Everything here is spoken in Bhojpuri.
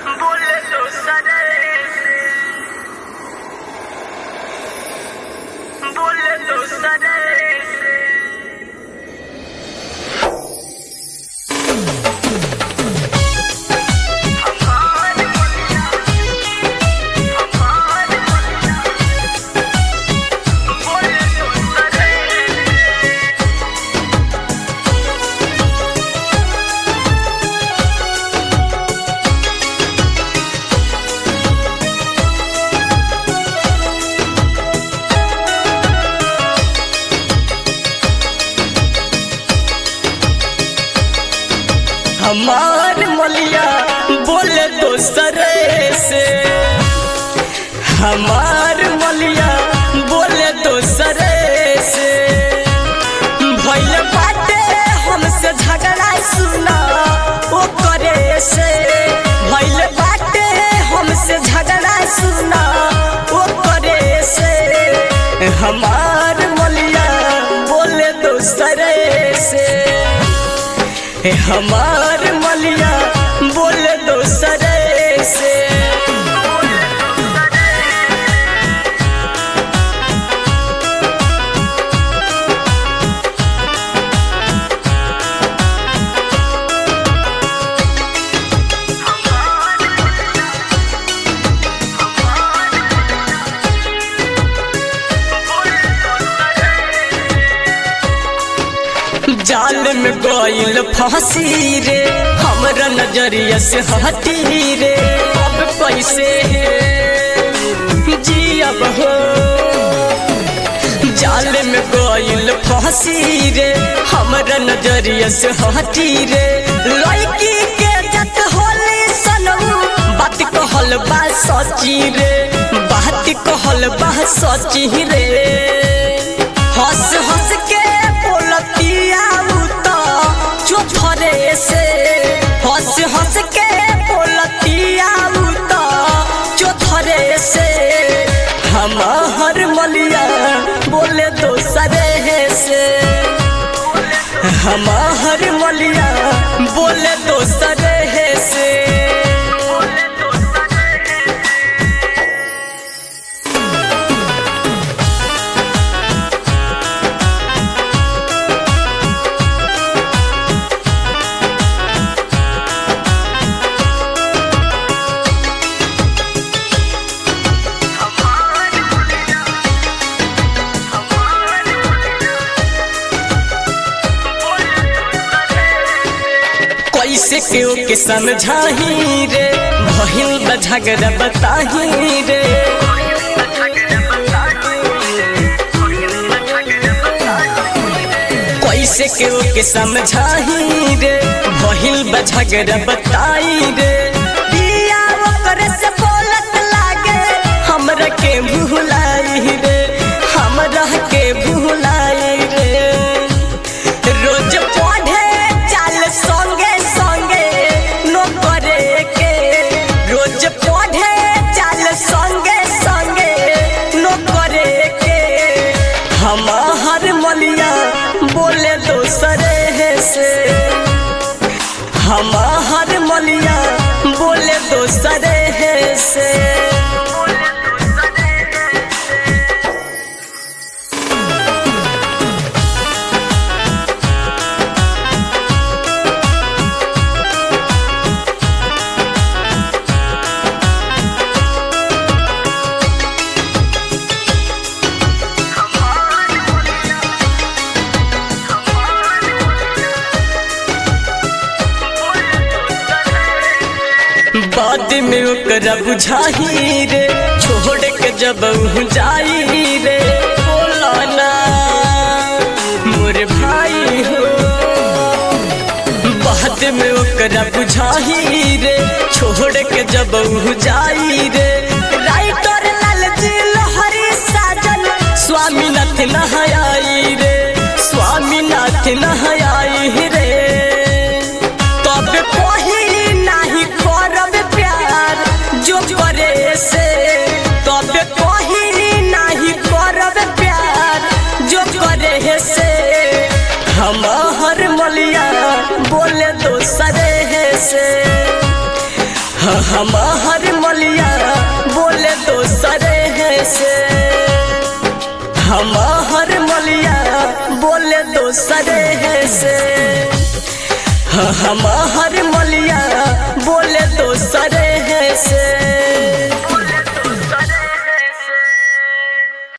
बोले तो सरे बोले तो सरे हमार मलिया बोले दोसरे से हमार मलिया बोले दोसरे से भैल बाटे हमसे झगड़ा सुना ओ करे से भैल बाटे हमसे झगड़ा सुना ओ करे से हमार मलिया बोले दोसरे से हमार मलिया बोले दोसरे से जाल में गईल फांसी रे हमरा नजरिया से हटी रे अब कैसे जियब हो जाल में गईल फांसी रे हमरा नजरिया से हटी रे लड़की के जत होली सनऊ बात कहल बा सची रे बात कहल बा सची रे हंस हंस के बोलतिया तो चुथरे से हंस हंस के बोलतिया तो चुथरे से हमार मलिया बोले दोसरे से हमार मलिया बोले दोसरे से कैसे केओ के समझाही रे बहिन बझगड़ बताही रे कैसे केओ के समझाही रे बहिन बझगड़ बताई रे दिया ओकरे से बोलत लागे हमरा के भुलाई रे हमरा के भुलाई रे रोज पढ़े चाल संगे संगे नो करे के रोज पढ़े चाल संगे संगे नो करे के हमार मलिया बोले दोसरे से हमार मलिया बोले दोसरे से बाद में ओकरा बुझाही रे छोड़ के जब उ जाई रे बोला ना मोर भाई हो बाद में ओकरा बुझाही रे छोड़ के जब उ जाई रे राइटर लालजी लोहरी साजन स्वामीनाथ नहाई रे स्वामीनाथ नहाई रे तब कोही नाही करब प्यार जो करे से तब कोही नाही करब प्यार जो करे से हमार मलिया बोले दोसरे से हमार मलिया बोले दोसरे है से हमार मलिया बोले दोसरे है से हमार मलिया बोले दोसरे है से